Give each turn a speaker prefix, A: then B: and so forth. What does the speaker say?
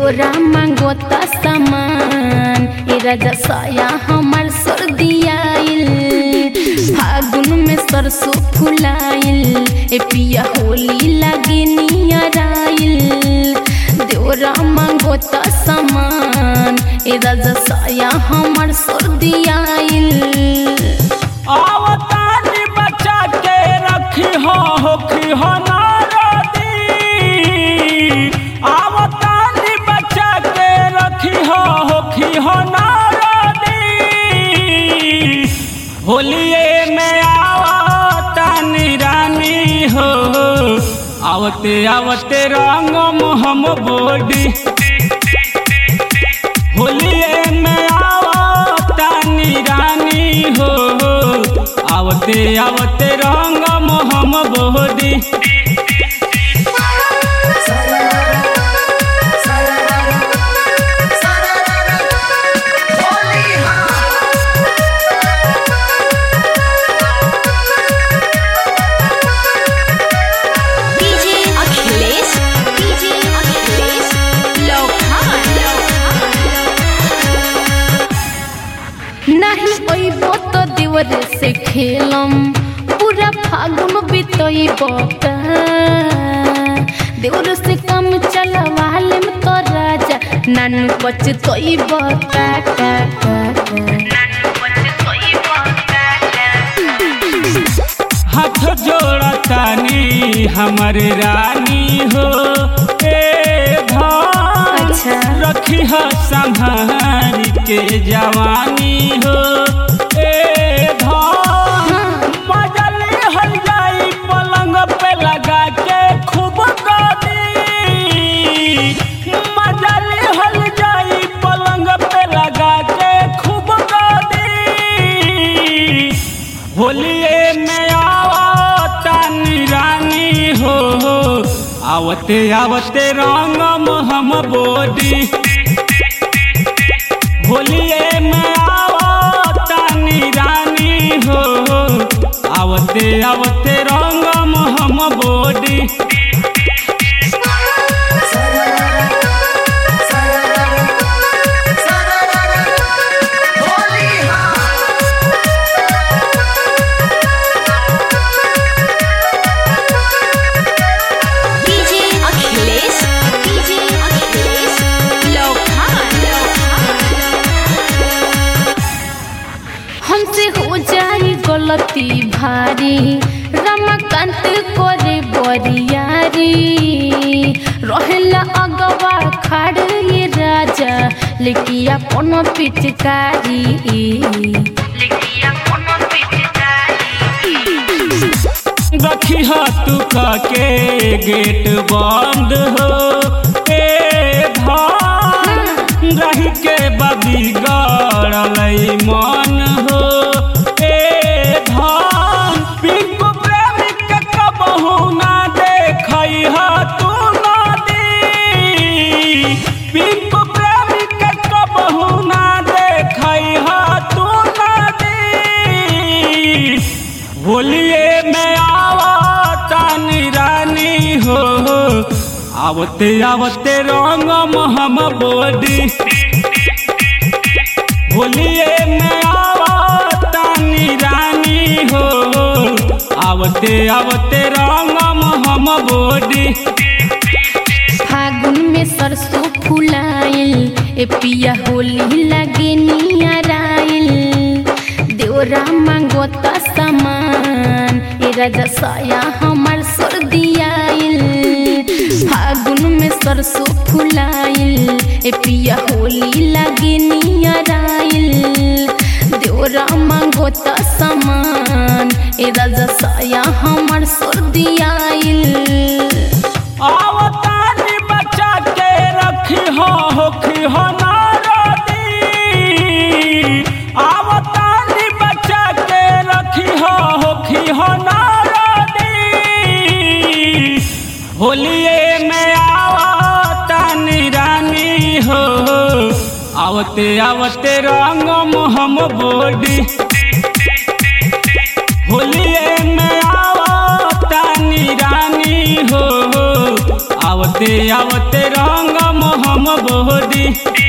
A: देवरा मांगो त सामान ए राजा साया हमर सर्दियाइल फागुन में सरसों फुलाइल ए पिया होली लागे नियराइल देवरा मांगो त सामान ए राजा साया हमर सर्दियाइल
B: आवतानी बचा के रखी हो होखी हो नारदी आवतानी बचा के रखी हो होखी हो नारदी होलिए में आवतानी रानी हो आवते आवते रंग हम बोडी होलिए में आवतानी रानी हो आवते आवते रंग मोहम बोडी
A: डीजे अखिलेश डीजे अखिलेश लोखान नहीं ओइबो तो देवरे से खेलम पूरा फागुन बितइबो का देवर से कम चलवाले में तो राजा नान बच तोइबो का का का
B: हाथ जोड़तानी हमर रानी हो ए धान
A: अच्छा।
B: रखी हो संभाल के जवानी हो ए धान मजल हल जाई पलंग पे लगा के खूब गानी मजल हल जाई पलंग पे लगा के खूब गानी होलिए में आवतानी रानी हो आवते आवते रंगम हम बोडी होलिए में आवतानी रानी हो आवते आवते रंगम हम बोडी
A: डीजे अखिलेश डीजे अखिलेश लोखान हमसे हो जाई गलती भारी रमाकांत करे बरियारी रहेला अगवा खाड़ ये राजा लेकिन अपन पिचकारी
B: रखी तू के गेट बंद हो ए धान रही के बबी गड़ल मन हो ए धान पिंकू प्रेमी के कबहू ना देखई ह तू नदी पिंकू प्रेमी के कबहू ना देखई ह तू नदी होलिए में आवतानी रानी हो आवते आवते रंग हम बोडी होलिए में आवतानी रानी हो आवते आवते रंग हम बोडी
A: फागुन में सरसों फुलाइल ए पिया होली लगे नियराइल देवरा मांगो त सामान ए राजा साया हमर सर्दियाइल फागुन में सरसों फुलाइल ए पिया होली लगे नियराइल देवरा मांगो त सामान ए राजा साया हमर सर्दियाइल
B: आवतानी बचा के रखी हो होखी हो नारदी आवतानी बचा के रखी हो होखी हो नारदी होलिए में आवतानी रानी हो आवते आवते रंग हम बोडी होलिए में आवतानी रानी हो आवते आवते आवते रंग मोहम बोदी